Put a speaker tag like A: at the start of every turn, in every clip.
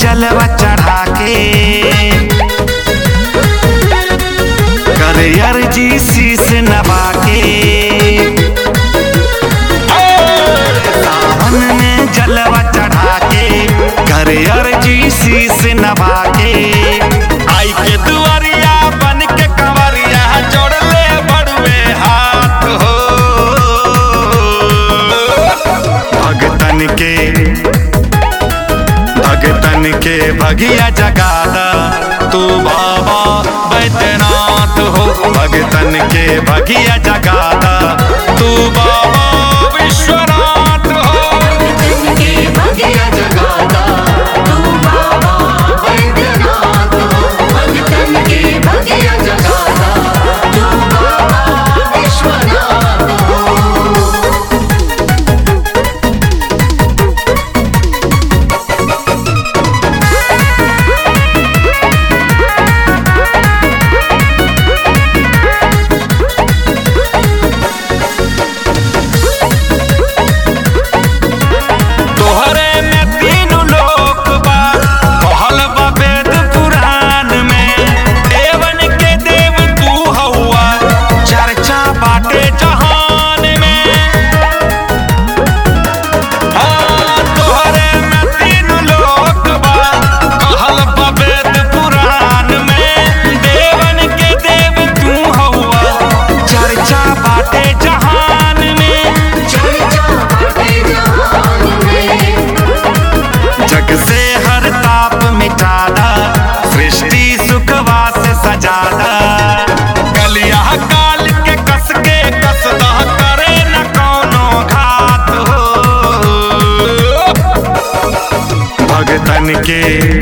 A: जलवा चढ़ा के करे अर्जी शीस नवा के सावन में जलवा चढ़ा के करे अर्जी शीस नवा के आई के दुआरिया बन के कंवरिया जोड़ले बड़ुए हाथ हो भगतन के भगतन के भगिया जगादा तू बाबा बैद्यनाथ हो भगतन के भगिया जगादा तू बाबा विश्वनाथ हो
B: के भगिया जगाता तू बाबा वैद्यनाथ हो भगतन के भगिया जगाता तू बाबा विश्वनाथ हो
A: तोहरे में तीन लोक बा कहल बा वेद पुराण में देवन के देव तू हौआ चर्चा बाटे जहान में हाँ, तोहरे में तीन लोक बा कहल बा वेद पुराण में देवन के देव तू हौआ चर्चा बाटे जहान में
B: चर्चा बाटे जहान में
A: जग से हर ताप मिटादा सृष्टि सुखवा से सजादा कलिया काल के कस के कसदा करे न कोनो घात हो भगतन के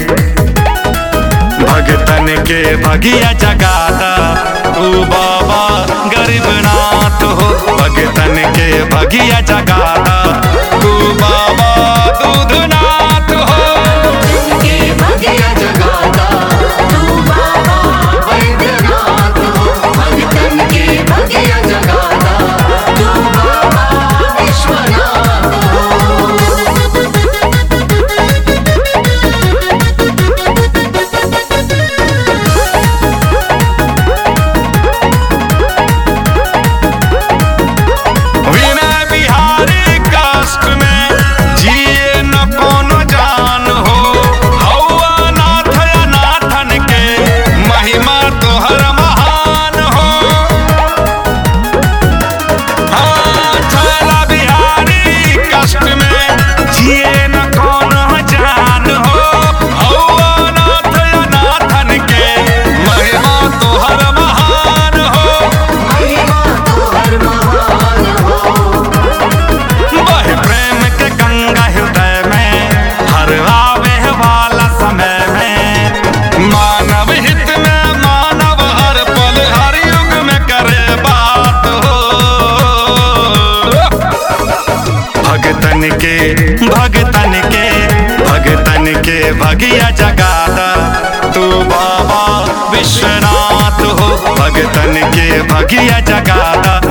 A: भगतन के भगिया जगादा तू बाबा गरीबनाथ हो भगतन के भगिया जगादा तू बाबा दूधनाथ हो
B: के भगिया जगाता तू बाबा वैद्यनाथ हो भगतन के भगिया जगाता तू बाबा विश्वनाथ हो
A: विनय बिहारी कष्ट में जिए न कोनो जान हो हौआ नाथ अनाथन के महिमा तोहर महान हो हाँ, छैला बिहारी कष्ट में जिए न कोनो जान हो हौआ नाथ अनाथन के महिमा तोहर महान हो
B: महिमा तोहर महान हो
A: वह प्रेम के गंगा हृदय में हर आवे वाला समय में मानव हित में मानव हर पल हर युग में करे बात हो भगतन के भगतन के भगतन के भगिया जगादा तू बाबा विश्वनाथ हो भगतन के भगिया जगादा